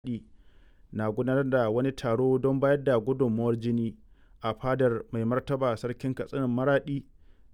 na gudanar da wani taro don bayar da gudunmawar jini a fadar Mai Martaba Sarkin Katsinan Maraɗi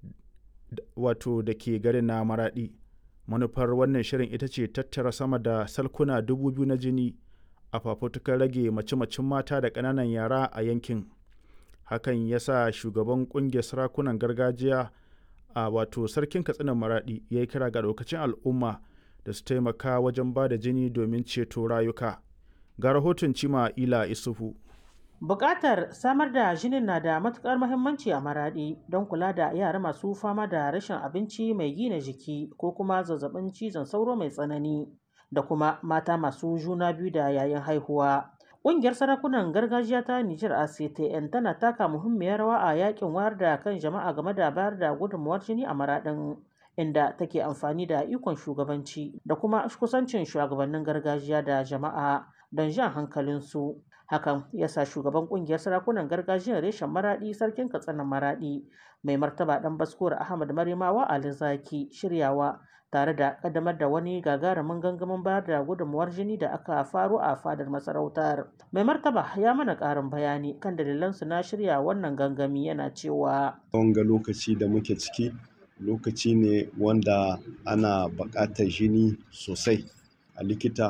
wato da ke garin na Maraɗi. Manufar wannan shirin ita ce tattara sama da salkuna 2,000 na jini a fafutukar rage mace-macen mata da ƙananan yara a yankin. Hakan ya sa shugaban ƙungiyar sarakunan gargajiya a wato Sarkin Katsinan Maraɗi ya yi kira ga ɗaukacin al'umma da su taimaka wajen ba da jini domin ceto rayuka. Ga rahoton Cima'ila Isufu. Buƙatar samar da jinin na da matuƙar muhimmanci a Maraɗi don kula da yara masu fama da rashin abinci mai gina jiki ko kuma zazzabin cizon sauro mai tsanani da kuma mata masu juna biyu da yayin haihuwa. Ƙungiyar sarakunan gargajiya ta Nijar ACTN tana taka muhimmiyar rawa a yakin wayar da kan jama'a game da bayar da gudunmawar jini a Maraɗin. inda take amfani da ikon shugabanci da kuma kusancin shugabannin gargajiya da jama'a don jan hankalinsu. Hakan ya sa shugaban kungiyar sarakunan gargajiyar reshen maraɗi sarkin katsina maraɗi mai martaba ɗan baskuwar Ahmad Marimawa Ali Zaki shiryawa tare da kaddamar da wani gagarumin gangamin bayar da gudunmuwar jini da aka faro a fadar masarautar. Mai martaba ya mana ƙarin bayani kan dalilansu na shirya wannan gangami yana cewa. Wanga lokaci da muke ciki lokaci ne wanda ana buƙatar jini sosai a likita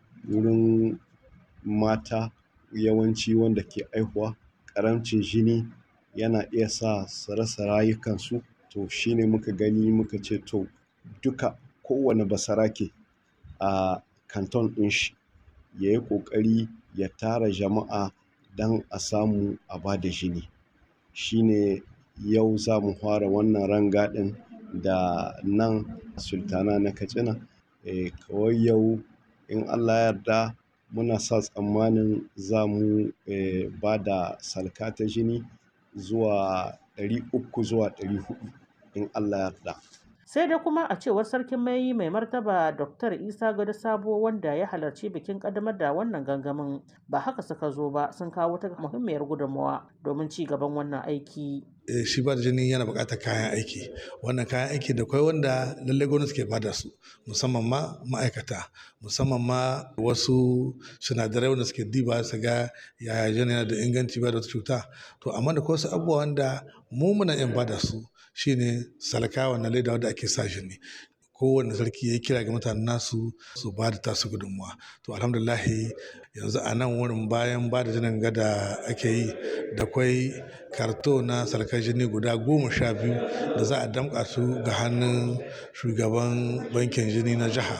wurin mata yawanci wanda ke aihuwa ƙaramcin jini yana iya sa su rasa rayukansu to shine muka gani muka ce to duka kowane basarake a kanton ɗin shi ya yi ƙoƙari ya tara jama'a don a samu a ba da jini shine yau za mu fara wannan rangadin da nan sultana na katsina e, kawai yau in allah yarda muna sa tsammanin za mu e, ba da salka ta jini zuwa 300 zuwa 400 in allah yarda sai dai kuma a cewar sarkin mai mai martaba dr isa gado sabo wanda ya halarci bikin kaddamar da wannan gangamin ba haka suka zo ba sun kawo ta muhimmiyar gudunmawa domin ci gaban wannan aiki shi ba da jini yana buƙatar kayan aiki wannan kayan aiki da kwai wanda lallai gwamnati ke bada su musamman ma ma'aikata musamman ma wasu sinadarai wanda suke diba su ga yaya jini yana da inganci ba da wata cuta to amma da wasu abubuwa wanda mu muna yin bada su shine salka wannan leda wanda ake sa jini kowane sarki ya kira ga mutanen nasu su ba da tasu gudunmuwa to alhamdulahi yanzu a nan wurin bayan ba da jinin gada ake yi da kwai karto na sarkar jini guda goma sha biyu da za a damƙa su ga hannun shugaban bankin jini na jiha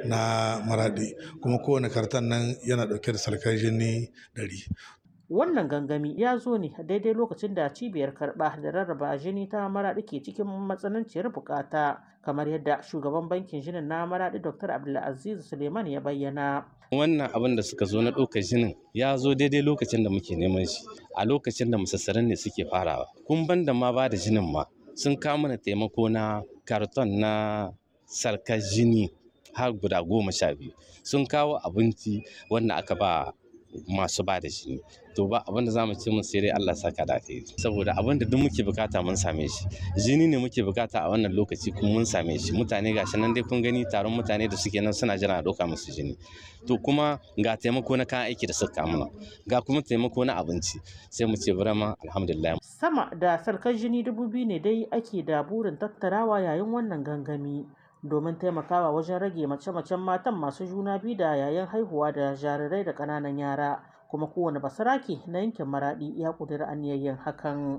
na maradi kuma kowane karton nan yana ɗauke da sarkar jini ɗari wannan gangami ya zo ne daidai lokacin da cibiyar karɓa da rarraba jini ta maraɗi ke cikin matsananciyar bukata kamar yadda shugaban bankin jinin na maraɗi dr abdulaziz suleiman ya bayyana wannan abin da suka zo na ɗaukar jinin ya zo daidai lokacin da muke neman shi a lokacin da musassaran ne suke farawa kun ban da ma ba da jinin ma sun kawo mana taimako na karton na sarkar jini har guda goma sha biyu sun kawo abinci wanda aka ba masu ba da jini to ba abin da zamu ce mun sai dai Allah saka da kai saboda abin da duk muke bukata mun same shi jini ne muke bukata a wannan lokaci kuma mun same shi mutane gashi nan dai kun gani taron mutane da suke nan suna jira a doka musu jini to kuma ga taimako na kayan aiki da suka mana ga kuma taimako na abinci sai mu ce burama alhamdulillah sama da sarkar jini dubu biyu ne dai ake da burin tattarawa yayin wannan gangami domin taimakawa wajen rage mace-macen matan masu juna biyu da yayin haihuwa da jarirai da ƙananan yara kuma kowane basarake na yankin maradi ya ƙudiri aniyayyen hakan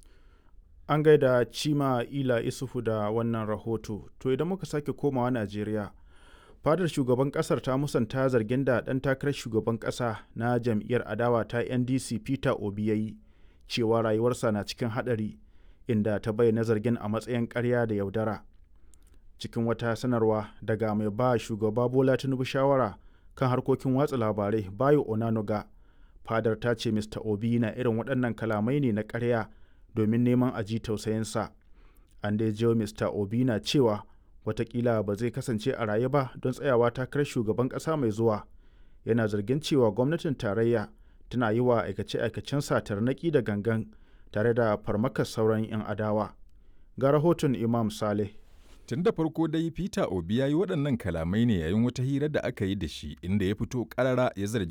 an gaida cima ila isufu da wannan rahoto to idan muka sake komawa najeriya fadar shugaban kasar ta musanta zargin da ɗan takarar shugaban ƙasa na jam'iyyar adawa ta ndc peter obi ya yi cewa rayuwarsa na cikin haɗari inda ta bayyana zargin a matsayin ƙarya da yaudara cikin wata sanarwa daga mai ba shugaba bola tinubu shawara kan harkokin watsa labarai bayo onanuga fadar ta ce mr obi na irin waɗannan kalamai ne na ƙarya domin neman aji tausayinsa an dai jiyo mr obi na cewa watakila ba zai kasance a raye ba don tsayawa takarar shugaban ƙasa mai zuwa yana zargin cewa gwamnatin tarayya tana yi wa aikace-aikacen tarnaƙi da gangan tare da farmakar sauran 'yan adawa ga rahoton imam saleh Tun da farko dai Peter Obi ya yi waɗannan kalamai ne yayin wata hira da aka yi da shi inda ya fito ƙarara ya zargi